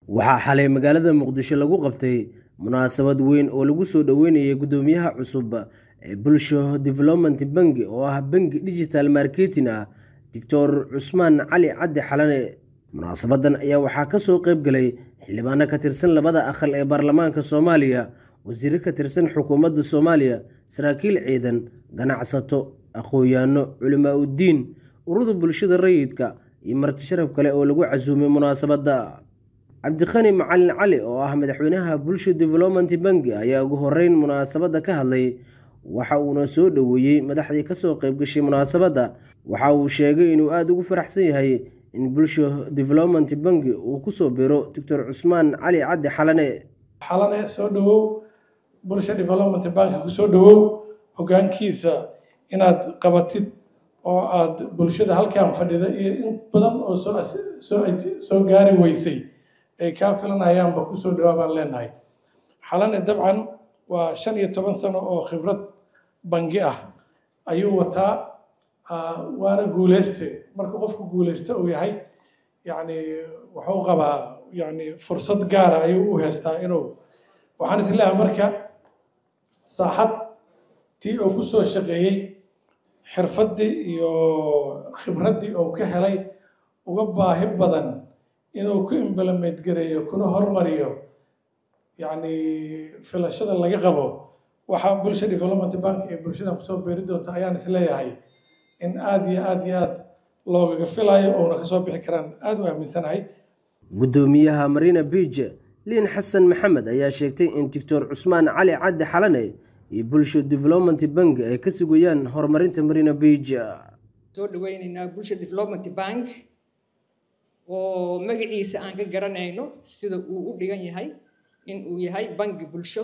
waxaa xalay magaalada muqdisho lagu qabtay munaasabad weyn oo lagu soo dhoweynayay guddoomiyaha cusub ee bulsho development bangi oo ah bangi digital marketing ah doctor cusmaan cali caddi xalane munaasabadan ayaa waxaa kasoo qeyb galay xildhibaano ka tirsan labada aqal ee baarlamaanka soomaaliya wasiiro ka tirsan xukuumadda soomaaliya saraakiil ciidan ganacsato aqoon-yaano culimaa uddiin ururda bulshada rayidka iyo marti sharaf kale oo lagu casuumay munaasabadda cabdikhani macalin cali oo ah madaxweynaha bulsho development bangi ayaa ugu horeyn munaasabadda ka hadlay waxa uuna soo dhoweeyey madaxdii kasoo qeybgashay munaasabadda waxa uu sheegay inuu aada ugu faraxsan yahay in bulsho development bangi uu kusoo biro doctor cusmaan cali caddi xalane xalane soo dhowow bulsho development banki kusoo dhowow hogaankiisa inaad qabatid oo aad bulshada halkan fadhida iyo in badan oo soo gaari weysay ay kaa filanayaanba kusoo dhowaa baan leenahay xalane dabcan waa shan iyo toban sano oo khibrad bangi ah ayuu wataa waana guuleyste marka qofku guuleyste uu yahay yacni wuxuu qabaa yacni fursad gaara ayuu u haystaa inuu waxaan isleeyahay marka saaxad tii uu kusoo shaqeeyey xirfaddii iyo khibraddii uu ka helay uga baahi badan inuu ku implement gareeyo kuna hormariyo yacni filashada laga qabo waxaa bulsha development bank ee bulshada kusoo beeri doonta ayaan isleeyahay in aada iyo aada iyo aada loogaga filayo oona kasoo bixi karaan aada u aaminsanahay guddoomiyaha marina biij liin xasan maxamed ayaa sheegtay in doctor cusmaan cali caddi xalane iyo bulsho development bank ay ka sugayaan horumarinta marina biij soo dhaweyneynaa bulsho development bank oo magaciisa aan ka garanayno sida uu u dhigan yahay in uu yahay bangi bulsho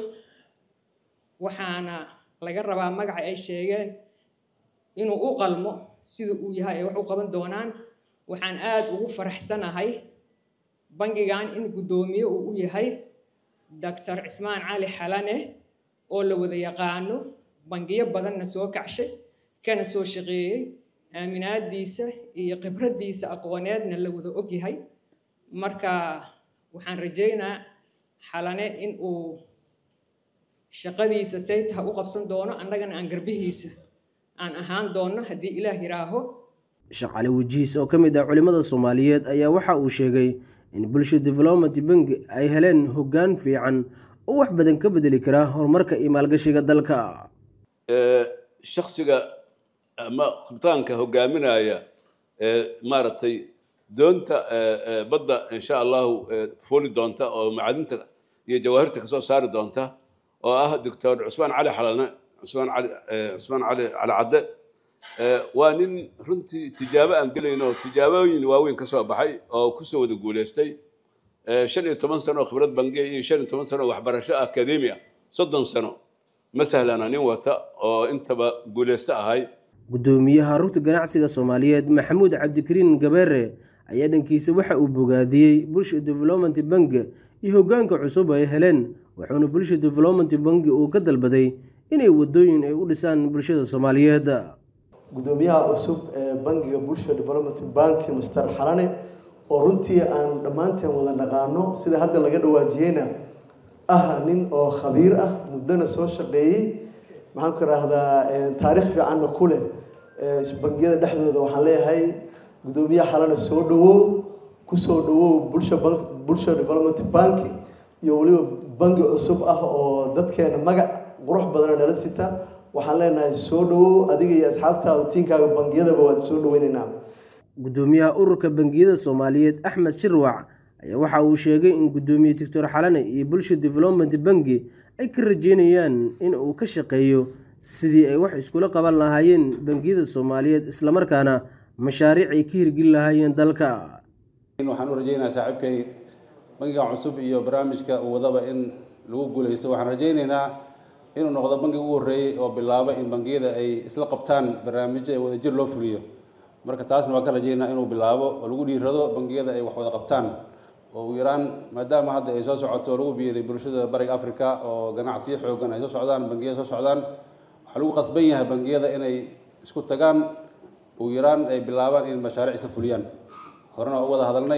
waxaana laga rabaa magaca ay sheegeen inuu u qalmo sida uu yahay ay wax u qaban doonaan waxaan aada ugu faraxsanahay bangigan in guddoomiye uu u yahay doctor cismaan cali xalane oo la wada yaqaano bangiyo badanna soo kacshay kana soo shaqeeyey aaminaadiisa iyo khibraddiisa aqooneedna la wada ogyahay marka waxaan rajaynaa xalane in uu shaqadiisa saytaha u qabsan doono annagana aan garbihiisa aan ahaan doonno haddii ilaah yidhaaho sheekh cali wajiis oo ka mid ah culimmada soomaaliyeed ayaa waxa uu sheegay in bulsho development bangi ay heleen hoggaan fiican oo wax badan ka bedeli karaa horumarka iyo maalgashiga dalka shaksiga ama qabtaanka hogaaminaya maaragtay doonta badda insha allahu fooli doonta oo macadinta iyo jawaahirta kasoo saari doonta oo ah doctor cusmaan cali xalane cusmaan cali cusmaan cali cali cadde waa nin runtii tijaabo aan gelayno oo tijaabooyin waaweyn ka soo baxay oo kusoo wada guuleystay shan iyo toban sano oo khibrad bangiya iyo shan iyo toban sano oo waxbarasho akademi ah soddon sano ma sahlana nin wata oo intaba guuleysto ahay guddoomiyaha rugta ganacsiga soomaaliyeed maxamuud cabdikariin gabeere ayaa dhankiisa waxa uu bogaadiyey bulsha development bangi iyo hoggaanka cusub ay heleen wuxuuna bulsha development bangi uu ka dalbaday inay wadooyin ay u dhisaan bulshada soomaaliyeed guddoomiyaha cusub ee bangiga bulsha development bank master xalane oo runtii aan dhammaanteen wada dhaqaano sida hadda laga dhawaajiyeyna ah nin oo khabiir ah muddona soo shaqeeyey maxaan ku idhaahdaa taariikh fiicanna ku leh bangiyada dhexdooda waxaan leeyahay guddoomiyaha xalane soo dhawow kusoo dhawow bulsha bulsha development bank iyo weliba bangi cusub ah oo dadkeena magac qurux badana nala sita waxaan leenahay soo dhawow adiga iyo asxaabtaada tiinkaaga bangiyadaba waad soo dhaweyneynaa guddoomiyaha ururka bangiyada soomaaliyeed axmed shirwac ayaa waxa uu sheegay in guddoomiye doctor xalane iyo bulsha development bangi ay ka rajeynayaan in uu ka shaqeeyo sidii ay wax iskula qaban lahaayeen bangiyada soomaaliyeed islamarkaana mashaariic ay ka hirgeli lahaayeen dalka waxaan u rajeynayaa saaxiibkay bangigan cusub iyo barnaamijka uu wadaba in lagu guuleysto waxaan rajeyneynaa inuu noqdo bangi ugu horreeyey oo bilaaba in bangiyada ay isla qabtaan barnaamijyo ee wadajir loo fuliyo marka taasna waan ka rajeynaa inuu bilaabo oo lagu dhiirado bangiyada ay wax wada qabtaan oo ugu yaraan maadaama hadda ay soo socoto oo lagu biiray bulshada bariga africa oo ganacsiyo xoogan ay soo socdaan bangiyada soo socdaan waxaa lagu qasban yahay bangiyada inay isku tagaan ugu yaraan ay bilaabaan in mashaariic isla fuliyaan horena waa u wada hadalnay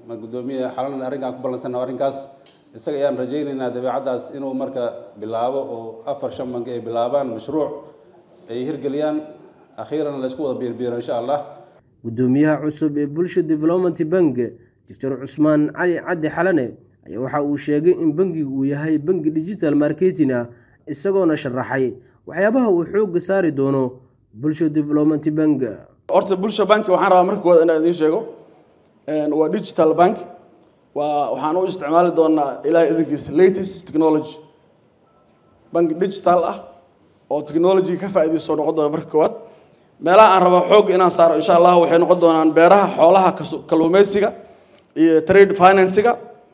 ma guddoomiye xalan arrinkaan ku ballansanna arrinkaas isaga ayaan rajaynaynaa dabeecaddaas inuu marka bilaabo oo afar shan bangi ay bilaabaan mashruuc ay hirgeliyaan akhiiran la isku wada biirbiiro insha allah guddoomiyaha cusub ee bulsha development bank doctor cusmaan cali caddi xalane ayaa waxa uu sheegay in bangigu uu yahay bangi digital marketing ah isagoona sharaxay waxyaabaha uu xoogga saari doono bulsha development bank horta bulsha banki waxaan rabaa marka koowaad inaan idiin sheego waa digital bank waa waxaan u isticmaali doonaa ilaahay idinkiisa latest technology bank digital ah oo technology ka faa'iidayso noqon doona marka koowaad meelaha aan rabo xoog inaan saaro insha allah waxay noqon doonaan beeraha xoolaha kalluumeysiga iyo trade financiga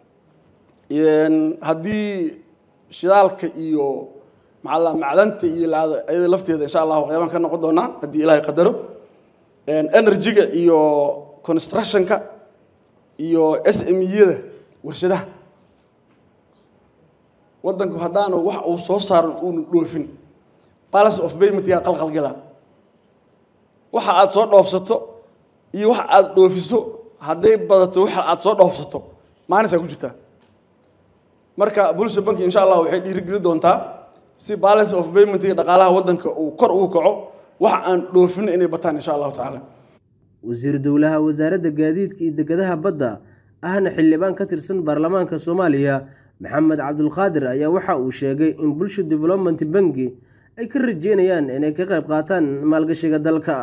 haddii shidaalka iyo maxaa macdanta iyo ayada lafteeda insha allah waxyaabaan ka noqon doonaa haddii ilaahay qadaro energy-ga iyo constructionka iyo s m e-yada warshadaha waddanku haddaanu wax uu soo saaran uunu dhoofin palace of payment yaa qalqalgala waxa aada soo dhoofsato iyo waxa aada dhoofiso hadday badato waxa aada soo dhoofsato maalinsaa ku jirtaa marka bulsha banki insha allah waxay dhiirigeli doontaa si balance of paymentga dhaqaalaha waddanka uu kor ugu kaco waxa aan dhoofin inay bataan insha allahu tacaala wasiir dowlaha wasaaradda gaadiidka iyo dekedaha badda ahna xildhibaan ka tirsan baarlamaanka soomaaliya maxamed cabdulqaadir ayaa waxa uu sheegay in bulsha development banki ay ka rajeynayaan inay ka qayb qaataan maalgashiga dalka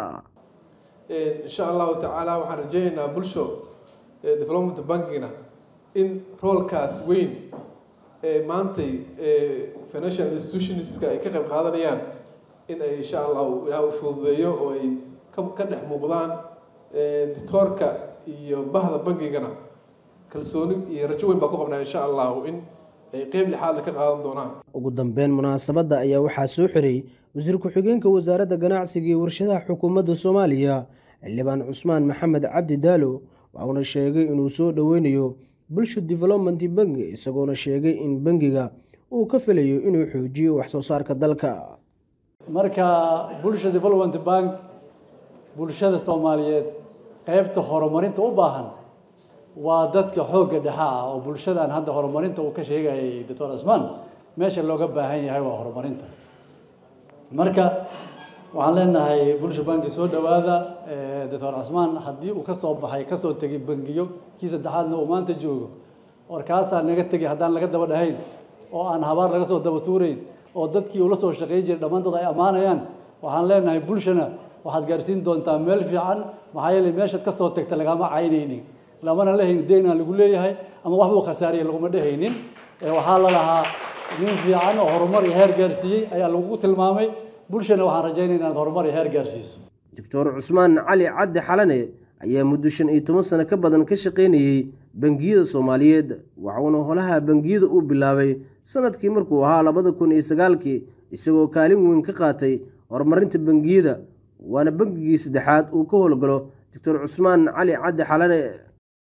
insha allahu tacaala waxaan rajeynaynaa bulsho development bankina in roolkaas weyn ee maantay financial institutionska ay ka qayb qaadanayaan in ay insha allahu ilaah u fududeeyo oo ay ka dhex muuqdaan ditoorka iyo bahda bankigana kalsooni iyo rajo weyn baa ku qabnaa insha allahu in ay qeyb lixaadle ka qaadan doonaan ugu dambeyn munaasabadda ayaa waxaa soo xiray wasiir ku-xigeenka wasaaradda ganacsiga iyo warshadaha xukuumadda soomaaliya xildhibaan cusmaan maxamed cabdi daalo waxauna sheegay inuu soo dhoweynayo bulsha development banki isagoona sheegay in bangiga uu ka filayo inuu xoojiyo waxsoo saarka dalka marka bulsha development bank bulshada soomaaliyeed qeybta horumarinta u baahan waa dadka xoogga dhexa ah oo bulshadan hadda horumarinta uu ka sheegayay doctor cismaan meesha looga baahan yahay waa horumarinta marka waxaan leenahay bulsha banki soo dhowaada doctor cismaan haddii uu kasoo baxay kasoo tegay bangiyo kii saddexaadna uu maanta joogo warkaasaa naga tegay haddaan laga daba dhahayn oo aan habaar laga soo daba tuurayn oo dadkii ula soo shaqayn jiray dhammaantood ay ammaanayaan waxaan leenahay bulshana waxaad gaarsiin doontaa meel fiican maxaa yeelay meeshaad ka soo tagta lagama caynaynin lamana lehayn deynaa lagu leeyahay ama waxbuu khasaariyay laguma dhehaynin waxaa la lahaa nin fiican oo horumar iyo heer gaarsiiyey ayaa lagugu tilmaamay bulshana waxaan rajaynaynaa inaad horumar iyo heer gaarsiiso doctor cusmaan cali caddi xalane ayaa muddo shan iyo toban sano ka badan ka shaqaynayey bangiyada soomaaliyeed waxuuna holaha bangiyada uu bilaabay sanadkii markuu ahaa labada kun iyo sagaalkii isagoo kaalin weyn ka qaatay horumarinta bangiyada waana bangigii saddexaad uu ka howlgalo doctor cusmaan cali caddi xalane